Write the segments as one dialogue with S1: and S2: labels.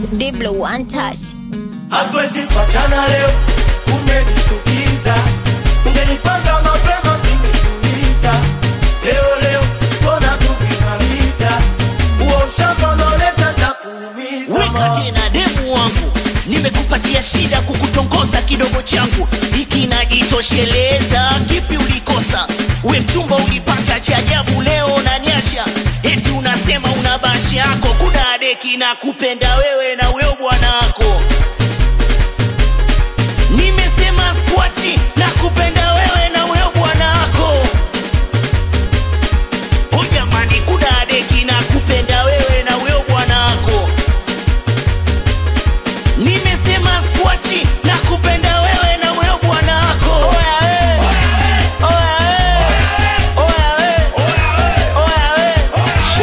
S1: Diblo one touch.
S2: hatuwezi kuachana leo, umenishtukiza. Ungenipanga mapema singekuuliza. Leo leo mbona tukimaliza huo ushamba unaoleta takuumiza.
S3: weka tena demu wangu nimekupatia shida kukutongoza kidogo changu hiki najitosheleza kipi ulikosa we mchumba ulipata cha ajabu leo naniacha eti unasema una bashi yako kudadeki na kupenda wewe na weo bwana wako nimesema skwachi na kupenda wewe na weo bwana wako o jamani kudadeki na kupenda wewe na weo bwana wako nimesema skwachi na kupenda wewe na wewe bwana wako Oya we. Oya we. Oya we.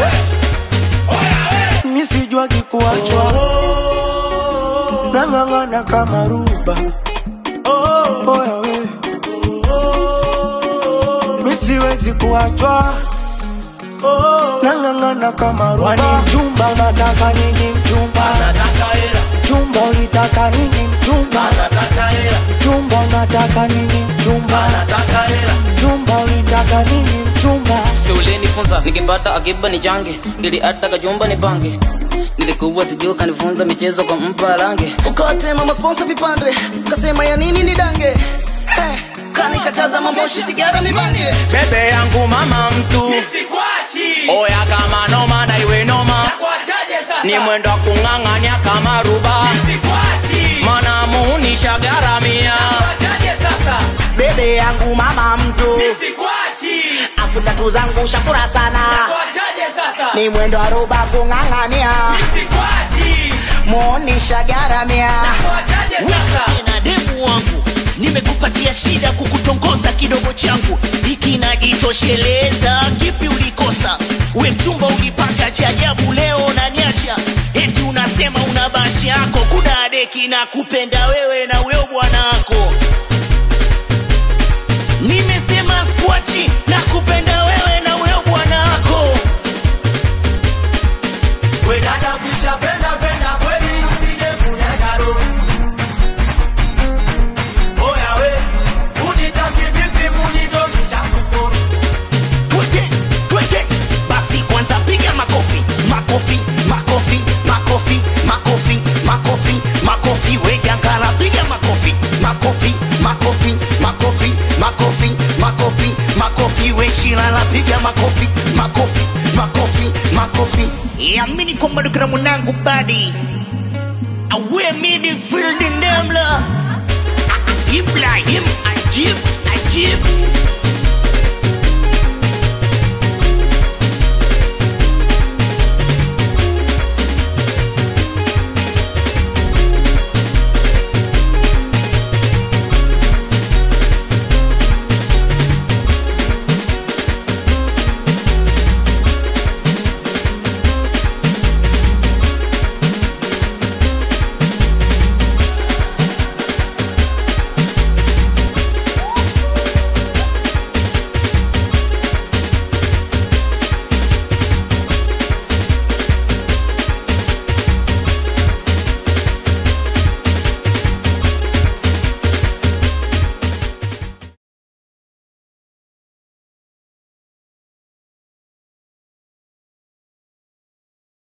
S3: Oya we.
S2: mi sijuagi kuachwa nang'ang'ana kama ruba oya we mi siwezi kuachwa nang'ang'ana kama ruba Wani mchumba unataka nini mchumba mchumba ulitaka nini mchumba mchumba unataka nini mchumba mchumba ulitaka nini mchumba
S4: si ulinifunza nikipata akiba ni change ili hata kajumba ni pange nilikuwa sijuu kanifunza michezo kwa mpa range ukawatema masponsa vipande kasema ya nini ni dange Heh, kanikataza mamoshi sigara mibange bebe yangu mama mtu oya kama noma na iwe noma ni mwendo wa kung'ang'anya kama ruba mana muunisha garamia bebe yangu mama mtu afu tatu zangu shakura sana ni mwendo wa ruba kung'ang'ania muunisha garamia
S3: Weka tena demu wangu nimekupatia shida kukutongoza kidogo changu hiki najitosheleza kipi ulikosa we mchumba ulipata cha ajabu leo naniacha eti unasema una bashi yako kudadeki na kupenda wewe na weo bwana wako nimesema skwachi na kupenda wewe na weo bwana wako
S2: We dada ukishapenda penda kweli usije kunyaga roho. Oya we, unitaki vipi munitokisha kufuru.
S3: twete twete basi kwanza piga makofi makofi makofi makofi makofi makofi makofi wejangala piga makofi makofi makofi makofi makofi makofi makofi wechilala piga makofi makofi makofi makofi yamini kwamba dukira mwanangu badi awe midfield ndemla ibrahim ajib ajib